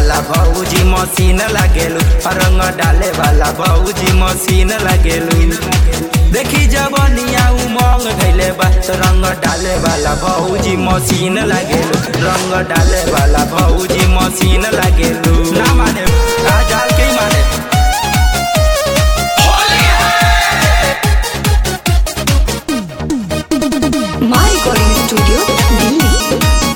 वाला भौजी मशीन लागेलू रंग डाले वाला भौजी मशीन लागेलू देखी जवनिया उमंग धैले बा तो रंग डाले वाला भौजी मशीन लागेलू रंग डाले वाला भौजी मशीन लागेलू ना माने आजाल के ही माने My Recording Studio, Delhi.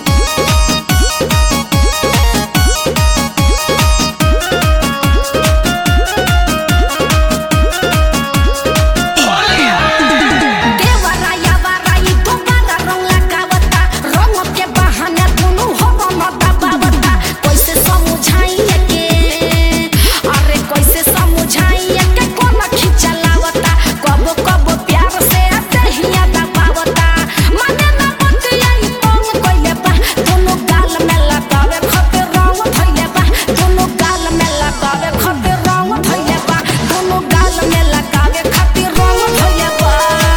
देवराया वराई दोबारा रंग लगावता रंग के बहाने दुनु हो रंग दबावता कैसे समझाइए के अरे कैसे समझाइए के कोन खिचलावता कबो कबो प्यार से दहिया दबावता माने ना बतिया ई पंग कइले बा दुनु गाल में लगावे खातिर रंग धइले बा दुनु गाल में लगावे खातिर रंग धइले बा दुनु गाल में लगावे खातिर रंग धइले बा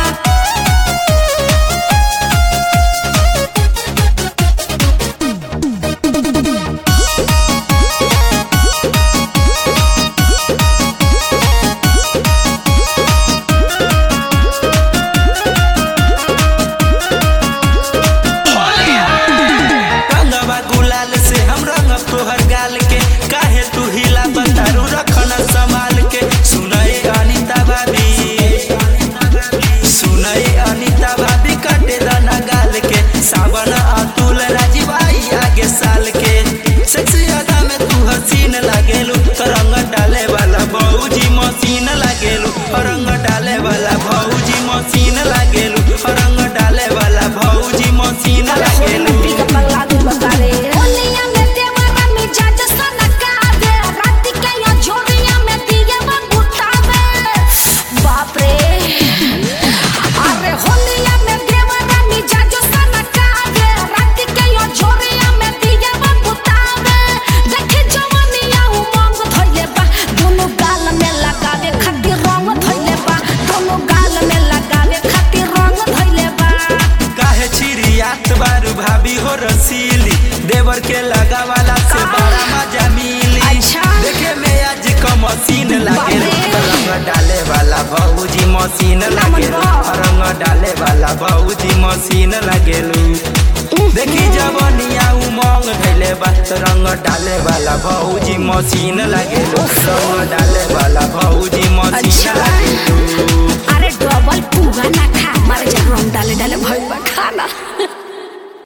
रंगवा गुलाल से हम रंग तोहर गाल के काहे तू हिला बतारू रखन संभाल के सुनए अनिता भाभी सुनए अनिता भाभी कटे दाना गाल के सावन अतुल राजीव आई आगे साल के सेक्सी अदा में तू हसीन लागेलू तो रंग डाले वाला भौजी मशीन लागेलू रंग डाले वाला भौजी मशीन लागेलू रंग डाले वाला भौजी मशीन लागेलू ओनिया में देवरा मिजाज सनका दे रात के यो झोरिया में दिया बगुतावे बाप रे अरे होनिया में देवरा मिजाज सनका दे रात के यो झोरिया में दिया बगुतावे देखे जवानिया उमंग धइले बा दोनों गाल में लगावे खातिर रंग धइले बा दोनों गाल में लगावे खातिर रंग धइले बा काहे छिरियात बारू भाभी हो रसीली देवर के लगा वाला से बड़ा मजा मिली अच्छा। देखे में आज का मशीन लागे बाप रे। रंग डाले वाला भौजी मशीन लागे बा। रंग डाले वाला भौजी मशीन लागेलू देखी जवनिया उमंग धैले बा तो रंग डाले वाला भौजी मशीन लागेलू रंग डाले वाला भौजी मशीन अच्छा। लागेलू अरे डबल पुगा ना खा मारे जा रंग डाले डाले भइल बा खाना